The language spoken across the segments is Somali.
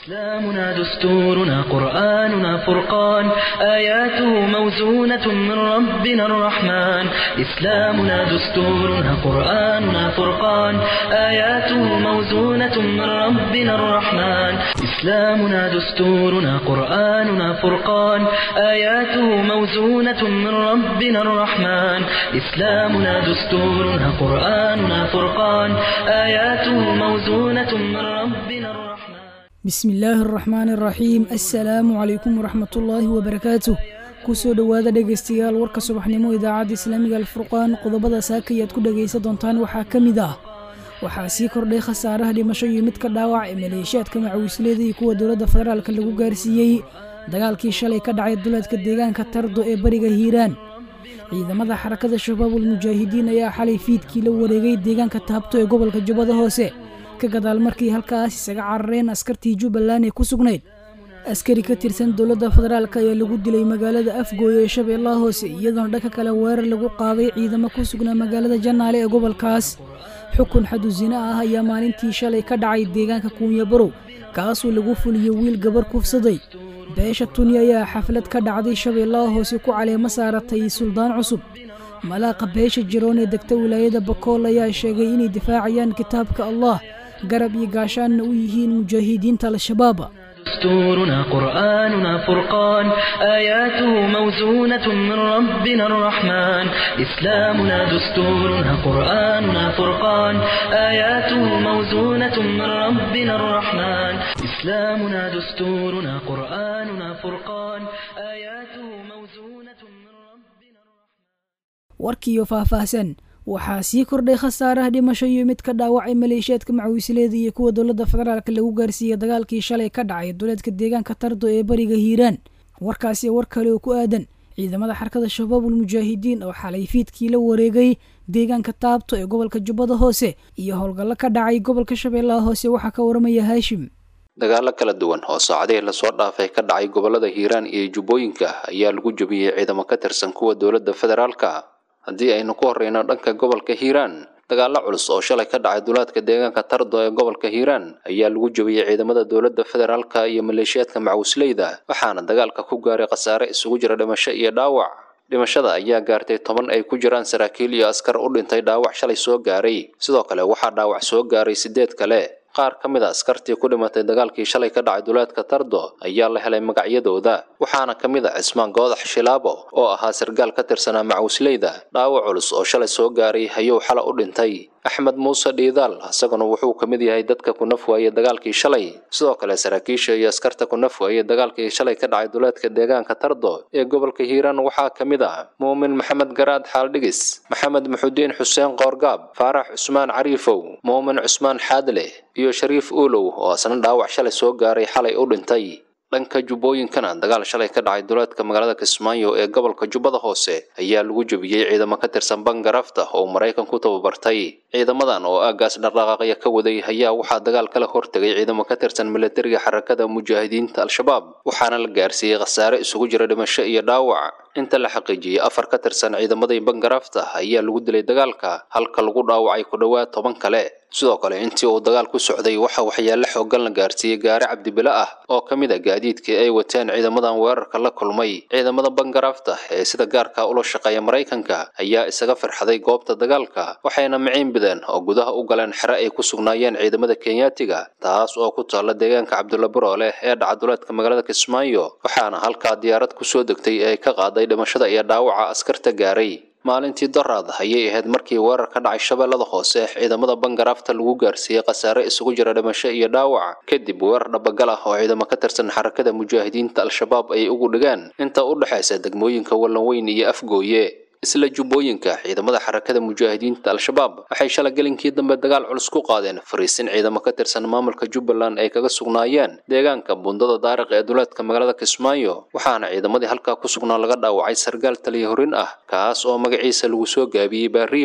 إسلامنا دستورنا قرآننا فرقان آياته موزونة من ربنا الرحمن إسلامنا دستورنا قرآننا فرقان آياته موزونة من ربنا الرحمن إسلامنا دستورنا قرآننا فرقان آياته موزونة من ربنا الرحمن إسلامنا دستورنا قرآننا فرقان آياته موزونة من ربنا الرحمن bismi illaahi araxmaan araxiim assalaamu calaykum waraxmatullaahi wabarakaatuh kusoo dhowaada dhegaystayaal warka subaxnimo idaacadda islaamiga alfurqaan qodobada saakayaad ku dhegaysa doontaan waxaa ka mid ah waxaa sii kordhay khasaaraha dhimasho iyo midka dhaawac ee maleeshiyaadka macawisleeda iyo kuwa dowladda federaalka lagu gaarsiiyey dagaalkii shalay ka dhacay duleedka deegaanka tardo ee bariga hiiraan ciidamada xarakada shabaabul mujaahidiin ayaa xalay fiidkii la wareegay deegaanka taabto ee gobolka jubbada hoose ka gadaal markii halkaas isaga carareen askartii jubbaland ee ku sugnayd askari ka tirsan dowladda federaalk ayaa lagu dilay magaalada afgooye ee shabeellaha hoose iyadoona dhanka kale weerar lagu qaaday ciidamo ku sugnaa magaalada jannaale ee gobolkaas xukun xadusino ah ayaa maalintii shalay ka dhacay deegaanka kuunya barow kaasoo lagu fuliyey wiil gabar kufsaday beesha tuni ayaa xaflad ka dhacday shabeellaha hoose ku caleemo saaratay suldaan cusub malaaqa beesha jiroon ee degta wilaayada bakool ayaa sheegay inay difaacayaan kitaabka allah garab iyo gaashaanna u yihiin mujaahidiinta al-shabaab دستورنا قرآننا فرقان آياته موزونة من ربنا الرحمن إسلامنا دستورنا قرآننا فرقان آياته موزونة من ربنا الرحمن إسلامنا دستورنا قرآننا فرقان آياته موزونة من ربنا الرحمن warkiiyo faahfaahsan waxaa sii kordhay khasaaraha dhimasho iyo mid ka dhaawacay maleeshiyaadka macawisleeda iyo kuwa dowladda federaalk lagu gaarsiiyey dagaalkii shalay ka dhacay duleedka deegaanka tardo ee bariga hiiraan warkaasi war kale oo ku aadan ciidamada xarakada shabaabul mujaahidiin oo xalay fiidkii la wareegay deegaanka taabto ee gobolka jubbada hoose iyo howlgallo ka dhacay gobolka shabeellaha hoose waxaa ka waramaya haashim dagaalo kala duwan oo saacadihii lasoo dhaafay ka dhacay gobolada hiiraan iyo jubbooyinka ayaa lagu jebiyey ciidamo ka tirsan kuwa dowladda federaalka haddii aynu ku horreyno dhanka gobolka hiiraan dagaalo culus oo shalay ka dhacay duleedka deegaanka tardo ee gobolka hiiraan ayaa lagu jebiyey ciidamada dowladda federaalka iyo maleeshiyaadka macawisleyda waxaana dagaalka ku gaaray khasaare isugu jira dhimasho iyo dhaawac dhimashada ayaa gaartay toban ay ku jiraan saraakiil iyo askar u dhintay dhaawac shalay soo gaaray sidoo kale waxaa dhaawac soo gaaray sideed kale qaar ka mid a askartii ku dhimatay dagaalkii shalay ka dhacay duleedka tardo ayaa la helay magacyadooda waxaana ka mid a cismaan goodax shilaabo oo ahaa sargaal ka tirsanaa macawisleyda dhaawac culus oo shalay soo gaaray hayow xala u dhintay axmed muuse dhiidaal isaguna wuxuu ka mid yahay dadka ku naf waayey dagaalkii shalay sidoo kale saraakiisha iyo askarta ku naf waayey dagaalkii shalay ka dhacay duleedka deegaanka tardo ee gobolka hiiraan waxaa ka mid ah muumin maxamed garaad xaaldhigis maxamed muxudiin xuseen qoorgaab faarax cusmaan cariifow muumin cusmaan xaadle iyo shariif uulow oo asna dhaawac shalay soo gaaray xalay u dhintay dhanka jubbooyinkana dagaal shalay ka dhacay duleedka magaalada kismaayo ee gobolka jubbada hoose ayaa lagu jebiyey ciidamo ka tirsan bangarafta oo maraykan ku tababartay ciidamadan oo aagaas dhaqdhaqaaqya ka waday ayaa waxaa dagaal kala hortegay ciidamo ka tirsan milatariga xarakada mujaahidiinta al-shabaab waxaana la gaarsiiyey khasaare isugu jira dhimasho iyo dhaawac inta la xaqiijiyey afar ka tirsan ciidamadii bangarafta ayaa lagu dilay dagaalka halka lagu dhaawacay ku dhowaad toban kale sidoo kale intii uu dagaal ku socday waxa waxyaale xoogan la gaarsiiyey gaari cabdibile ah oo ka mid a gaadiidkii ay wateen ciidamadan weerarka la kulmay ciidamada bangarafta ee sida gaarka ula shaqeeya maraykanka ayaa isaga firxaday goobta dagaalka waxayna miciin bideen oo gudaha u galeen xere ay ku sugnaayeen ciidamada kenyaatiga taas oo ku taalla deegaanka cabdulla baroole ee dhacaduleedka magaalada kismaayo waxaana halkaa diyaarad kusoo degtay ee ka qaaday dhimashada iyo dhaawaca askarta gaaray maalintii daraad ayay ahayd markii weerar ka dhacay shabeellada hoose ciidamada bangarafta lagu gaarsiiyey khasaare isugu jira dhimasho iyo dhaawac kadib weerar dhabagal ah oo ciidamo ka tirsan xarakada mujaahidiinta al-shabaab ay ugu dhigaan inta u dhexaysa degmooyinka wallanweyn iyo afgooye isla jubbooyinka ciidamada xarakada mujaahidiinta al-shabaab waxay shala gelinkii dambe dagaal culus ku qaadeen fariisin ciidamo ka tirsan maamulka jubbaland ay kaga sugnaayeen deegaanka bundada daariq ee duleedka magaalada kismaayo waxaana ciidamadii halkaa ku sugnaa laga dhaawacay sargaal taliya horin ah kaas oo magaciisa lagu soo gaabiyey baariyow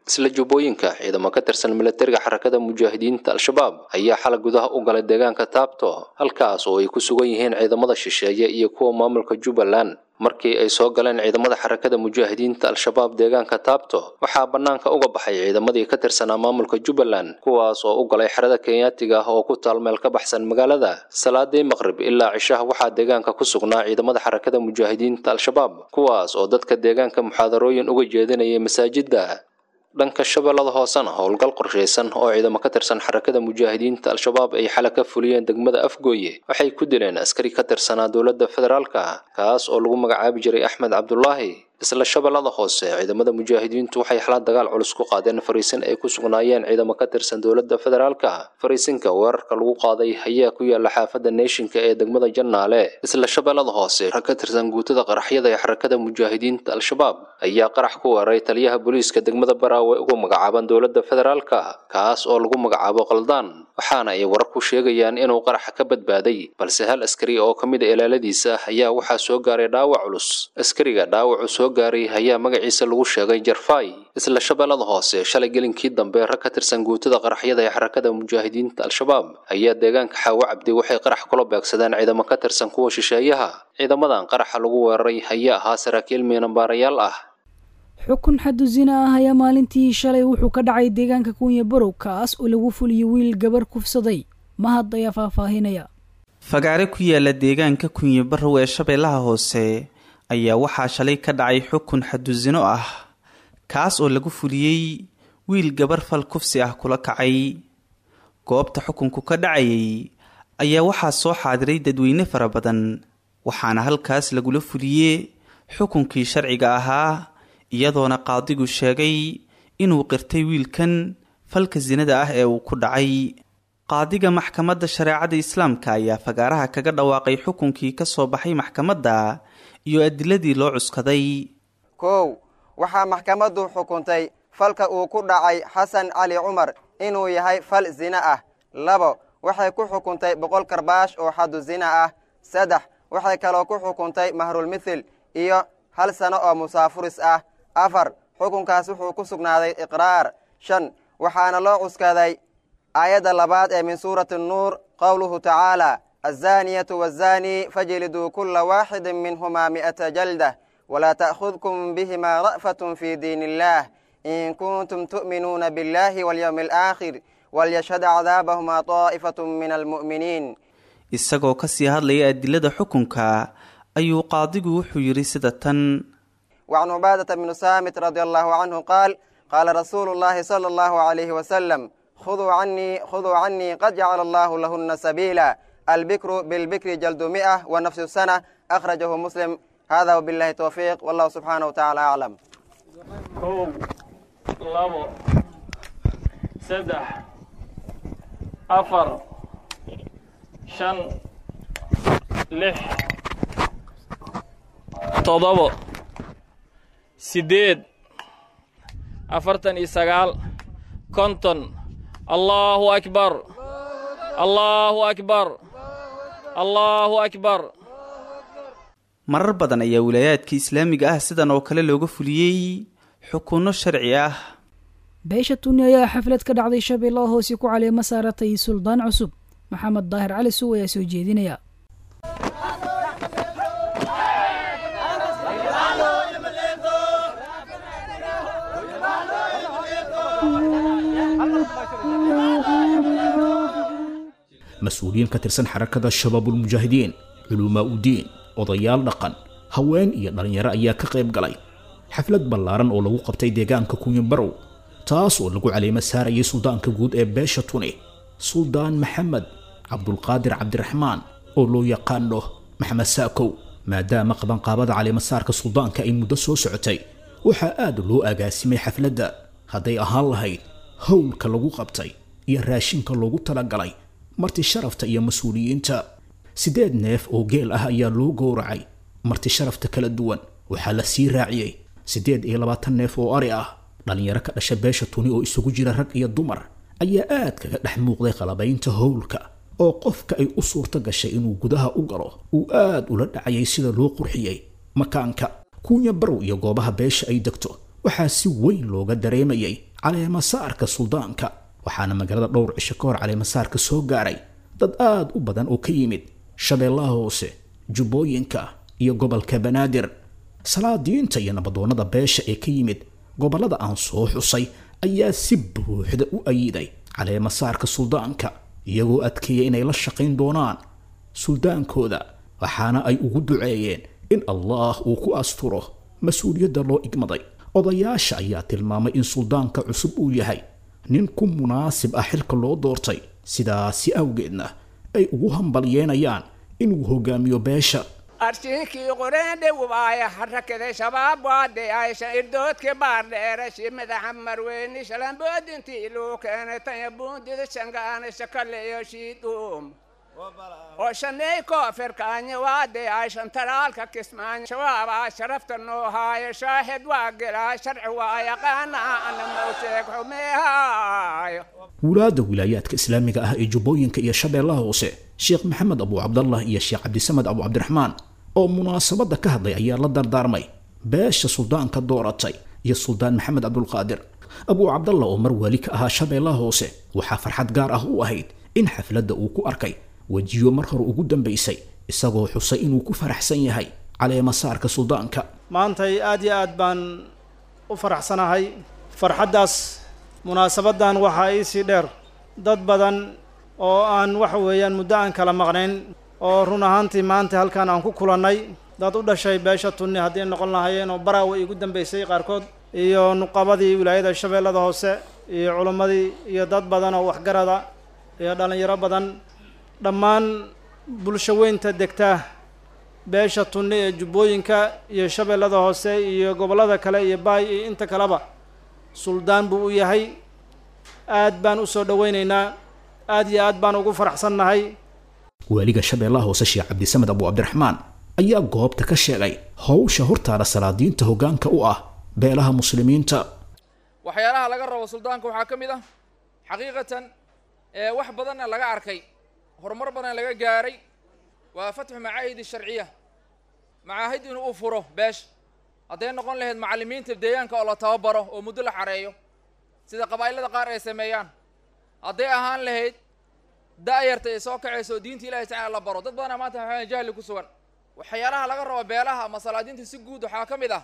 isla jubbooyinka ciidamo ka tirsan milatariga xarakada mujaahidiinta al-shabaab ayaa xalay gudaha u galay deegaanka taabto halkaas oo ay ku sugan yihiin ciidamada shisheeye iyo kuwa maamulka jubbaland markii ay soo galeen ciidamada xarakada mujaahidiinta al-shabaab deegaanka taabto waxaa bannaanka uga baxay ciidamadii ka tirsanaa maamulka jubbaland kuwaas oo u galay xerada kenyaatiga ah oo ku taal meel ka baxsan magaalada salaadii maqrib ilaa cishaha waxaa deegaanka ku sugnaa ciidamada xarakada mujaahidiinta al-shabaab kuwaas oo dadka deegaanka muxaadarooyin uga jeedinayay masaajidda dhanka shabeellada hoosena howlgal qorshaysan oo ciidamo ka tirsan xarakada mujaahidiinta al-shabaab ay xala ka fuliyeen degmada afgooye waxay ku dileen askari ka tirsanaa dowladda federaalka kaas oo lagu magacaabi jiray axmed cabdulaahi isla shabeellada hoose ciidamada mujaahidiintu waxay xala dagaal culus ku qaadeen fariisin ay ku sugnaayeen ciidamo ka tirsan dowladda federaalka fariisinka weerarka lagu qaaday ayaa ku yaala xaafadda neeshinka ee degmada jannaale isla shabeellada hoose rag ka tirsan guutada qaraxyada ee xarakada mujaahidiinta al-shabaab ayaa qarax ku weeraray taliyaha booliiska degmada baraawe ugu magacaaban dowladda federaalka kaas oo lagu magacaabo qaldaan waxaana ay warar ku sheegayaan inuu qaraxa ka badbaaday balse hal askari oo ka mid a ilaaladiisa ayaa waxaa soo gaaray dhaawac culus askariga dhaawacu soo gaaray ayaa magaciisa lagu sheegay jarfay isla shabeellada hoose shalay gelinkii dambe rag ka tirsan guutada qaraxyada ee xarakada mujaahidiinta al-shabaab ayaa deegaanka xaawo cabdi waxay qarax kula beegsadeen ciidamo ka tirsan kuwa shisheeyaha ciidamadan qaraxa lagu weeraray ayaa ahaa saraakiil miinambaarayaal ah xukun xadu zina ah ayaa maalintii shalay wuxuu ka dhacay deegaanka kunya barow kaas oo lagu fuliyey wiil gabar kufsaday mahad ayaa faahfaahinaya fagaare ku yaala deegaanka kunye barow ee shabeellaha hoose ayaa waxaa shalay ka dhacay xukun xadusino ah kaas oo lagu fuliyey wiil gabar fal kufsi ah kula kacay goobta xukunku ka dhacayay ayaa waxaa soo xaadiray dadweyne fara badan waxaana halkaas lagula fuliyey xukunkii sharciga ahaa iyadoona qaadigu sheegay inuu qirtay wiilkan falka sinada ah ee uu ku dhacay qaadiga maxkamadda shareecada islaamka ayaa fagaaraha kaga dhawaaqay xukunkii ka soo baxay maxkamadda iyo adiladii loo cuskaday kow waxaa maxkamaddu xukuntay falka uu ku dhacay xasan cali cumar inuu yahay fal zina ah labo waxay ku xukuntay boqol karbaash oo xadu zina ah saddex waxay kaloo ku xukuntay mahrulmithil iyo hal sano oo musaafuris ah afar xukunkaas wuxuu ku sugnaaday iqraar shan waxaana loo cuskaday aayadda labaad ee min suurati nuur qowluhu tacaala azaaniyatu wazaani fajliduu kula waaxidin minhumaa mi'ata jaldah walaa ta'khudkum bihimaa ra'fatun fii diin illaah in kuntum tu'minuuna biاllahi walyowmi alaakhir walyashhad cadaabahumaa taa'ifatu min almu'miniin isagoo kasii hadlaya adilada xukunka ayuu qaadigu wuxuu yidhi sida tan وعن عبادة بن سامت رضي الله عنه قال قال رسول الله صلى الله عليه وسلم خذوا عني خذوا عني قد جعل الله لهن سبيلا البكر بالبكر جلد مئة ونفس السنة أخرجه مسلم هذا وبالله توفيق والله سبحانه وتعالى أعلم kow labo saddex afar shan lix toddobo siddeed afartan iyo sagaal konton allaahu akbar allaahu akbar allaahu akbar marar badan ayaa wilaayaadka islaamiga ah sidan oo kale looga fuliyey xukunno sharci ah beesha tuni ayaa xaflad ka dhacday shabeellaha hoose ku caleema saaratay suldaan cusub maxamed daahir cali suw ayaa soo jeedinaya mas-uuliyiin ka tirsan xarakada shabaabulmujaahidiin culumaa udiin odayaal dhaqan haween iyo dhallinyaro ayaa ka qayb galay xaflad ballaaran oo lagu qabtay deegaanka kunyabarow taas oo lagu caleemo saarayay suldaanka guud ee beesha tuni suldaan maxamed cabdulqaadir cabdiraxmaan oo loo yaqaano maxamed saakow maadaama qabanqaabada caleemasaarka suldaanka ay muddo soo socotay waxaa aad loo agaasimay xafladda hadday ahaan lahayd howlka lagu qabtay iyo raashinka loogu talagalay marti sharafta iyo mas-uuliyiinta siddeed neef oo geel ah ayaa loo gowracay marti sharafta kala duwan waxaa la sii raaciyey siddeed iyo labaatan neef oo ari ah dhallinyaro ka dhasha beesha tuni oo isugu jira rag iyo dumar ayaa aad kaga dhex muuqday qalabaynta howlka oo qofka ay u suurto gashay inuu gudaha u galo uu aad ula dhacayay sida loo qurxiyey makaanka kuunya barow iyo goobaha beesha ay degto waxaa si weyn looga dareemayay caleemasaarka suldaanka waxaana magaalada dhowr cisho ka hor caleemasaarka soo gaaray dad aada u badan oo ka yimid shabeellaha hoose jubbooyinka iyo gobolka banaadir salaadiinta iyo nabadoonnada beesha ee ka yimid gobollada aan soo xusay ayaa si buuxda u ayiday caleemasaarka suldaanka iyagoo adkeeya inay la shaqayn doonaan suldaankooda waxaana ay ugu duceeyeen in allah uu ku asturo mas-uuliyadda loo igmaday odayaasha ayaa tilmaamay in suldaanka cusub uu yahay nin ku munaasib ah xilka loo doortay sidaasi awgeedna ay ugu hambalyeenayaan inuu hogaamiyo beesha arshiinkii qoreendhe waaya harakada shabaab waade aysha irdoodka baardheerashi madaxa marweyni shalamboodintii luu keenay tanya buundida shangaana shakaleyo shiidum oo shaney koofirkaanya waade ayshan taraalka kismaanya shabaabaa sharafta noo haayo shaahid waa gelaa sharci waa yaqaana ana mawteeg xumeehaayo wulaadda wilaayaadka islaamiga ah ee jubbooyinka iyo shabeellaha hoose sheekh maxamed abu cabdallah iyo sheekh cabdisamed abu cabdiraxmaan oo munaasabadda ka hadlay ayaa la dardaarmay beesha suldaanka dooratay iyo suldaan maxamed cabdulqaadir abu cabdallah oo mar wali ka ahaa shabeellaha hoose waxaa farxad gaar ah u ahayd in xafladda uu ku arkay wejiyo mar hore ugu dambaysay isagoo xusay inuu ku faraxsan yahay caleemasaarka suldaanka maantay aad iyo aad baan u faraxsanahay farxaddaas munaasabaddan waxaa iisii dheer dad badan oo aan waxa weeyaan muddo aan kala maqnayn oo run ahaantii maanta halkaan aan ku kulannay dad u dhashay beesha tunni haddii noqon lahaayeen oo baraawa iigu dambaysay qaarkood iyo nuqabadii wilaayada shabeellada hoose iyo culimmadii iyo dad badan oo waxgarada iyo dhallinyaro badan dhammaan bulsho weynta degta beesha tunni ee jubbooyinka iyo shabeellada hoose iyo gobollada kale iyo baay iyo inta kaleba suldaan buu u yahay aad baan u soo dhowaynaynaa aad iyo aad baan ugu faraxsannahay waaliga shabeellaha hoose sheekh cabdisamed abu cabdiraxmaan ayaa goobta ka sheegay howsha hortaada salaadiinta hoggaanka u ah beelaha muslimiinta waxyaalaha laga rabo suldaanka waxaa ka mid ah xaqiiqatan ee wax badanna laga arkay horumar badan laga gaaray waa fatxu macaahid sharciya macaahid inuu u furo beesha hadday noqon lahayd macallimiinta deegaanka oo la tababaro oo muddo la xareeyo sida qabaa'ilada qaar ay sameeyaan hadday ahaan lahayd da'yarta ay soo kacayso oo diinta ilahi tacala la baro dad badana maanta waxaa jahli ku sugan waxyaalaha laga rabo beelaha ama salaadiinta si guud waxaa ka mid ah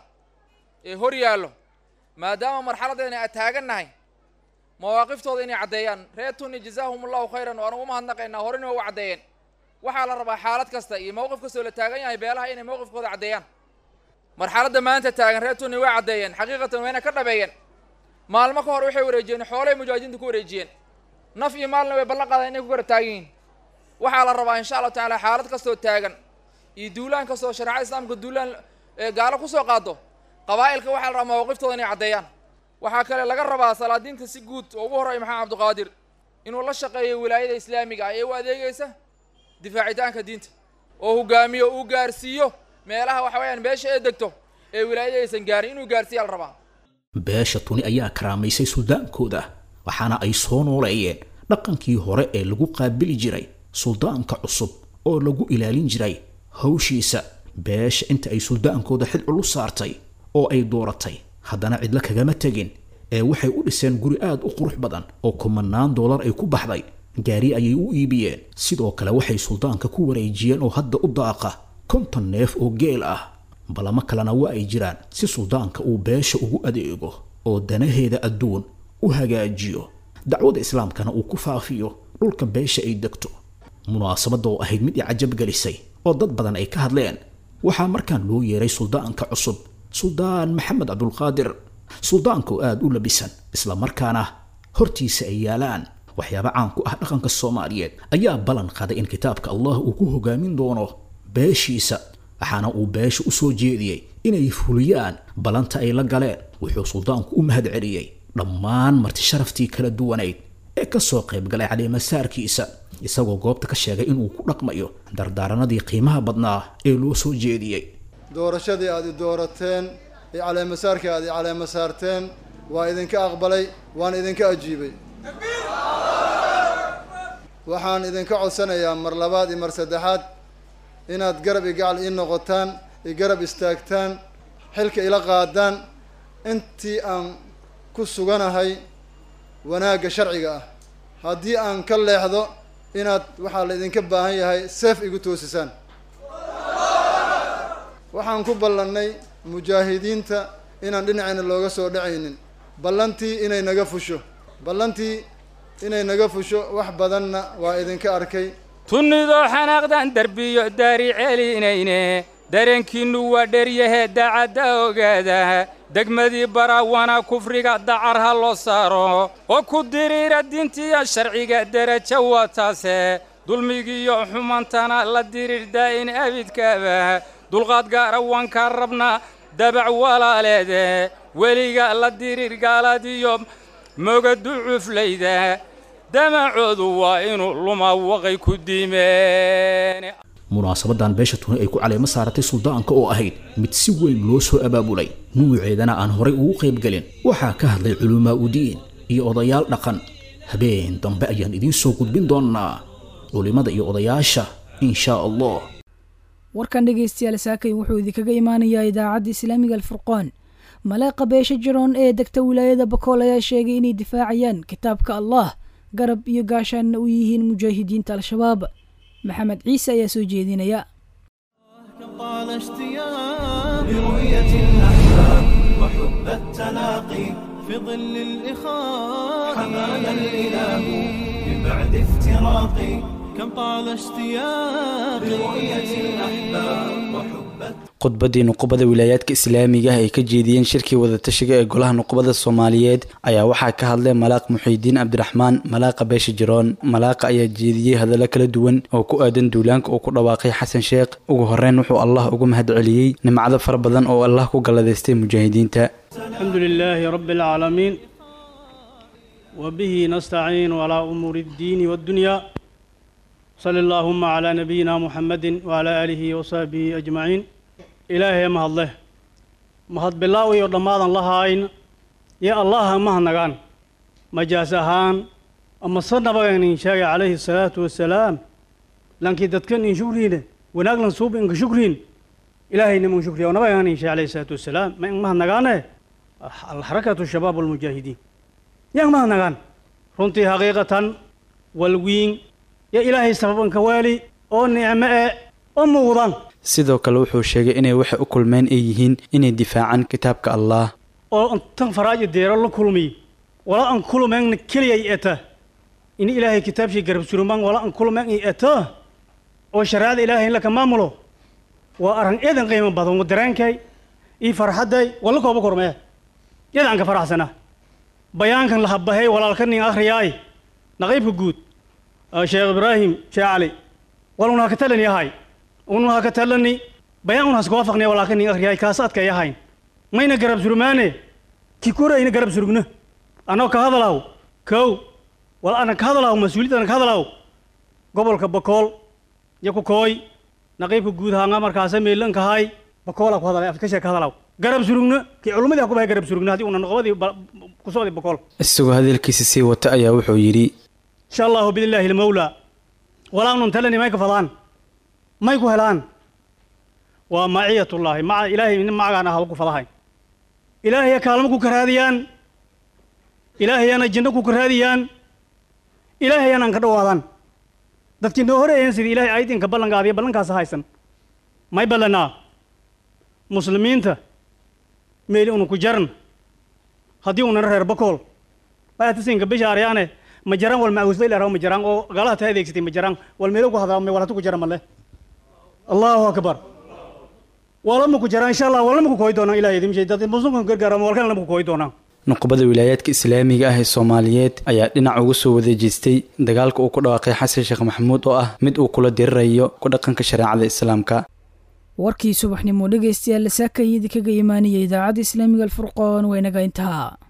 ee hor yaallo maadaama marxaladdeena aan taagannahay mawaaqiftooda inay caddeeyaan reer tunni jazaahum allahu khayran waan ugu mahadnaqaynaa horena waa u caddeeyeen waxaa la rabaa xaalad kasta iyo mowqif kastoo la taagan yahay beelaha inay mowqifkooda caddeeyaan marxaladda maanta taagan reer tunni way caddeeyeen xaqiiqatan wayna ka dhabeeyeen maalmo ka hor waxay wareejiyeen xoolay mujaahidiinta ku wareejiyeen naf iyo maalna way ballan qaadeen inay ku garab taagan yihiin waxaa la rabaa insha allahu tacaala xaalad kastoo taagan iyo duulaan kastoo shareecada islaamka duulaan gaalo kusoo qaado qabaa'ilka waxaa la rabaa mawaaqiftooda inay caddeeyaan waxaa kale laga rabaa salaadiinta si guud oo ugu horreeya maxamed cabdiqaadir inuu la shaqeeyo wilaayada islaamiga ah ee u adeegaysa difaacitaanka diinta oo hogaamiyo uu gaarsiiyo meelaha waxa weeyaan beesha ee degto ee wilaayada aysan gaarin inuu gaarsiiya la rabaa beesha tuni ayaa karaamaysay suldaankooda waxaana ay soo nooleeyeen dhaqankii hore ee lagu qaabili jiray suldaanka cusub oo lagu ilaalin jiray hawshiisa beesha inta ay suldaankooda xil culus saartay oo ay dooratay haddana cidlo kagama tegin ee waxay u dhiseen guri aad u qurux badan oo kumanaan doolar ay ku baxday gaari ayay u iibiyeen sidoo kale waxay suldaanka ku wareejiyeen oo hadda u daaqa konton neef oo geel ah balamo kalena waa ay jiraan si suldaanka uu beesha ugu adeego oo danaheeda adduun u hagaajiyo dacwada islaamkana uu ku faafiyo dhulka beesha ay degto munaasabadda oo ahayd mid i cajab gelisay oo dad badan ay ka hadleen waxaa markaan loo yeeray suldaanka cusub suldaan maxamed cabdulqaadir suldaanka oo aada u labisan isla markaana hortiisa ay yaalaan waxyaaba caan ku ah dhaqanka soomaaliyeed ayaa ballan qaday in kitaabka allah uu ku hogaamin doono beeshiisa waxaana uu beesha u soo jeediyey inay fuliyaan ballanta ay la galeen wuxuu suldaanku u mahad celiyey dhammaan marti sharaftii kala duwanayd ee ka soo qayb galay caleemasaarkiisa isagoo goobta ka sheegay inuu ku dhaqmayo dardaaranadii qiimaha badnaa ee loo soo jeediyey doorashadii aad i doorateen iyo caleemasaarkii aad i caleemasaarteen waa idinka aqbalay waan idinka ajiibay waxaan idinka codsanayaa mar labaad iyo mar saddexaad inaad garab iyo gacal ii noqotaan iyo garab istaagtaan xilka ila qaadaan intii aan ku suganahay wanaagga sharciga ah haddii aan ka leexdo inaad waxaa la idinka baahan yahay seef igu toosisaan waxaan ku ballannay mujaahidiinta inaan dhinacayna looga soo dhacaynin ballantii inay naga fusho ballantii inay naga fusho wax badanna waa idinka arkay tunnidoo xanaaqdan derbiyo daari celinayne dareenkiinnu waa dheryahe daacadda ogaada degmadii baraawana kufriga dacar ha loo saaro oo ku diriira diintiya sharciga derajo waa taase dulmigiiyo xumantana la diriir daa'in abidkaaba dulqaad gaara waan kaa rabnaa dabac walaaleede weliga la diriir gaaladiyo mogadu cuflayda damacoodu waa inuu luma waqay ku diimeen munaasabadan beesha tuni ay ku caleemo saaratay suldaanka oo ahayd mid si weyn loo soo abaabulay nuuceedana aan horay ugu qaybgelin waxaa ka hadlay culumaa udiin iyo odayaal dhaqan habeen dambe ayaan idiin soo gudbin doonnaa culimmada iyo odayaasha in shaa allah warkan dhegaystayaal saakay wuxuu idinkaga imaanayaa idaacadda islaamiga alfurqaan maleeqa beesha jiroon ee degta wilaayada bakool ayaa sheegay inay difaacayaan kitaabka allah garab iyo gaashaanna u yihiin mujaahidiinta al-shabaab maxamed ciise ayaa soo jeedinaya طال اشتياق برؤية الأحباب وحب التلاقي في ظل الإخاء حمانا الإله من بعد افتراقي كم طال اشتياق برؤية الأحباب وحب khudbaddii nuqubada wilaayaadka islaamiga ah ay ka jeediyeen shirkii wadatashiga ee golaha nuqubada soomaaliyeed ayaa waxaa ka hadlay malaaq muxiidiin cabdiraxmaan malaaqa beesha jiroon malaaqa ayaa jeediyey hadallo kala duwan oo ku aadan duulaanka uu ku dhawaaqay xasan sheekh ugu horreyn wuxuu allah uga mahad celiyey nimcado fara badan oo allah ku galladaystay mujaahidiinta الحمد لله رب العالمين وبه نستعين على أمور الدين والدنيا صلى اللهم على نبينا محمد وعلى آله وصحبه أجمعين إلهي ما الله mahad bilaaw iyo dhammaadan lahayn iyo allaha mahadnagaan majaas ahaan ama se nabagan in sheegay calayhi salaatu wasalaam lankii dadkan in shukriine wanaaglan suub inka shukriin ilaahayna mun shukriya nabagan in sheegay calayhi salaatu wasalaam ma in mahadnagaane alxarakatu shabaab almujaahidiin yang mahadnagaan runtii xaqiiqatan walwiin yo ilaahay sababanka waali oo nicmo e oo muuqdan sidoo kale wuxuu sheegay inay waxay u kulmeen ay yihiin inay difaacaan kitaabka allah oo tan faraaji deero la kulmiy wala an kulmeen keliyay eta in ilaahay kitaabshii garab surumaan wala an kulmeen i eta oo shariicada ilaahay in laka maamulo waa arran eedan qiimo badan wa dareenkay ii farxadday wala kooba kormee yadaan ka faraxsana bayaankan la habbahay walaalka nin akhriyaay naqaybka guud sheekh ibraahim sheekh cali walunaa ka talani ahay unuha ka talani bayaan unhas ku waafaqnay walaalka nin akhriyaay kaas adkay ahayn mayna garab surmaane ki korayna garab surugna anoo ka hadalaw kow wal ana ka hadalaw mas-uuliyad ana ka hadalaw gobolka bakool iyo ku kooy naqiibka guud haanga markaasa meelanka hay bakoola ku hadalay afkasha ka hadalaw garab surugna ki culumadii ha ku bahay garab surugna haddii una noqobadii ku socday bakool isagoo hadalkiisa sii wata ayaa wuxuu yidhi insha allahu biidnillaahi almawlaa walaa unun talani may ka fadaan may ku helaan waa maciyatullaahi maca ilaahay nin macagaan ah ku fadahay ilaahaya kaalmo ku karaadiyaan ilaahayana jinno ku karaadiyaan ilaahayana aan ka dhawaadaan dadkii noo horeeyeen sidii ilaahay aydinka ballankaadiyo ballankaas haysan may ballanaa muslimiinta meeli unu ku jaran haddii unana reer bakool maatasinka bisha aryaane ma jaraan wal maawusda ilaa ma jaraan oo gaalaha taa adeegsatay ma jaraan wal meelo ku hadaa walatu ku jara male allahu akbar walama ku jaraan insha allah walama ku kooyi doonaan ilahay idin shay dad muslimka gargaara walkan lama ku kooyi doonaan nuqubada wilaayaadka islaamiga ah ee soomaaliyeed ayaa dhinac uga soo wada jeestay dagaalka uu ku dhawaaqay xasan sheekh maxamuud oo ah mid uu kula dirirayo ku dhaqanka shareecada islaamka warkii subaxnimo dhegaystayaal saakayidi kaga imaanaya idaacadda islaamiga alfurqoon waynaga intaha